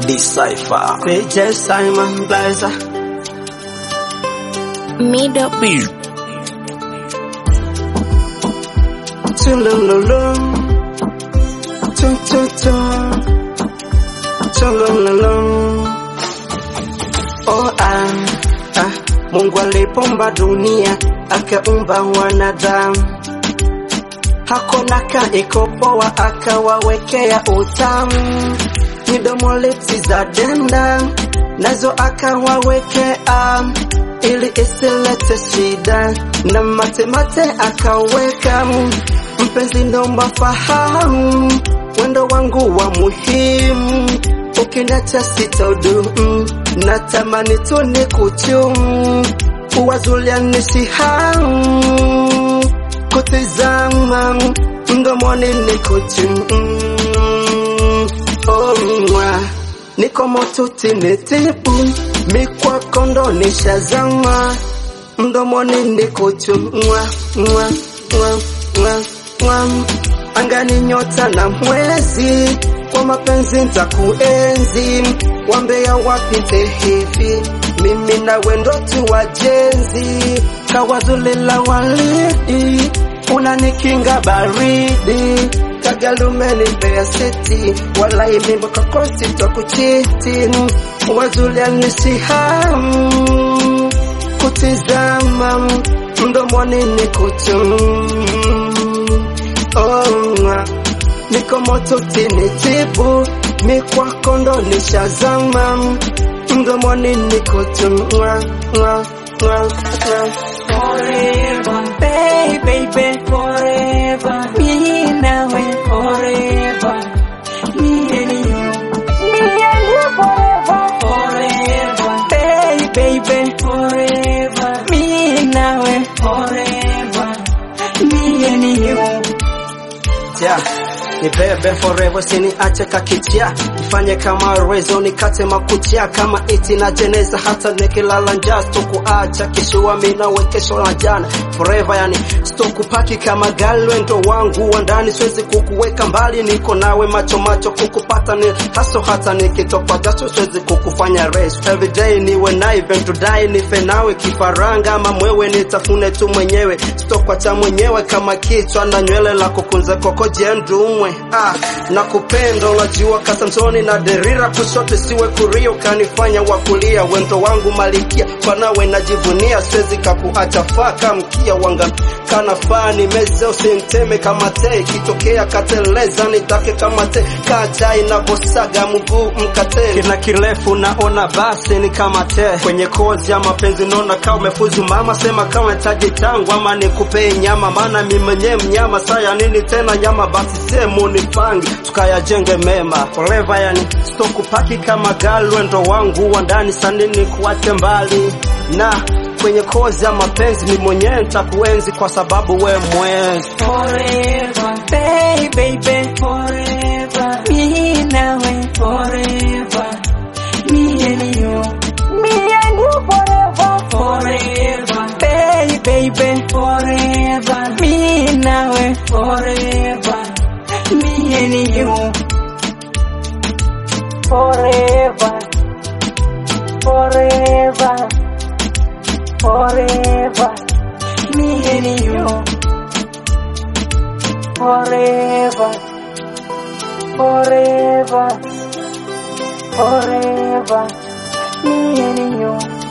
Decipher. DJ Simon Blazer. Middle Tulululu. Tum tum tum. Tulululu. Oh ah, ah. Mungu alipomba dunia akaumba wanadamu, hakuna kaikopoa akawawekea utamu, midomo lipsi za denda nazo akawawekea ili isilete shida, na matemate akaweka mpenzi, nomba fahamu wendo wangu wa muhimu, ukiniacha sitodumu, natamani tu ni kuchumu uwazulia nisihamu kutizama mdomoni ni kuchumu oh, mwa. niko motuti nitibu mikwako ndo nishazama mdomoni ni kuchumwa mwa, mwa, mwa, mwa. angani nyota na mwezi kwa mapenzi ntakuenzi wambea wapite hivi mimi nawe ndo tu wajenzi kawazulila walidi unanikinga baridi kagalumenimbea seti walai mimbo kakosi tokuchiti wazulia nisihamu kutizama mdomoni ni kuchumu oh, niko moto tinitibu mikwako ndo nishazama mdomoni niko tu mwa, mwa, mwa, mwa. Forever, baby, baby, forever. Me nawe forever. Me and you. Me and you forever. Forever, baby, baby, forever. Me nawe forever. Me and you. yeah. Nibebe forever siniache kakichia ifanye kama rezo nikate makuchia kama iti na jeneza hata nikilala njaa sitokuacha kishua mina wekesho na jana forever yani sitokupaki kama galwe ndo wangu wa ndani siwezi kukuweka mbali niko nawe macho macho kukupata ni haso hata nikitoka jasho siwezi kukufanya race everyday niwe na even to die nife nawe kifaranga ama mwewe nitafune tu mwenyewe sitokwacha mwenyewe kama kichwa na nywele la kukunza koko jendumwe ah, na kupenda unajua kasamsoni na derira kushote siwe kurio kanifanya wakulia wendo wangu malikia kwa nawe najivunia siwezi kakuacha faka mkia wanga kana fani meze usimteme kama te ikitokea kateleza nitake kama te kaja inavosaga mguu mkate kina kirefu naona basi ni kama te kwenye kozi ya mapenzi naona kama umefuzu mama sema kama taji tangu ama nikupee nyama maana mimi mwenyewe mnyama saya nini tena nyama basi semu nipange tukayajenge mema forever yani stokupaki kama galwe ndo wangu wa ndani sanini kuache mbali na kwenye kozi ya mapenzi ni mwenyewe nitakuenzi kwa sababu we mwezi Forever, baby, baby, forever. Me nawe forever. Me and you. Me and you forever. Forever, baby, baby, forever. Me nawe forever. Me and you. Forever. Forever. Forever. Me and you forever, forever, forever, me and you.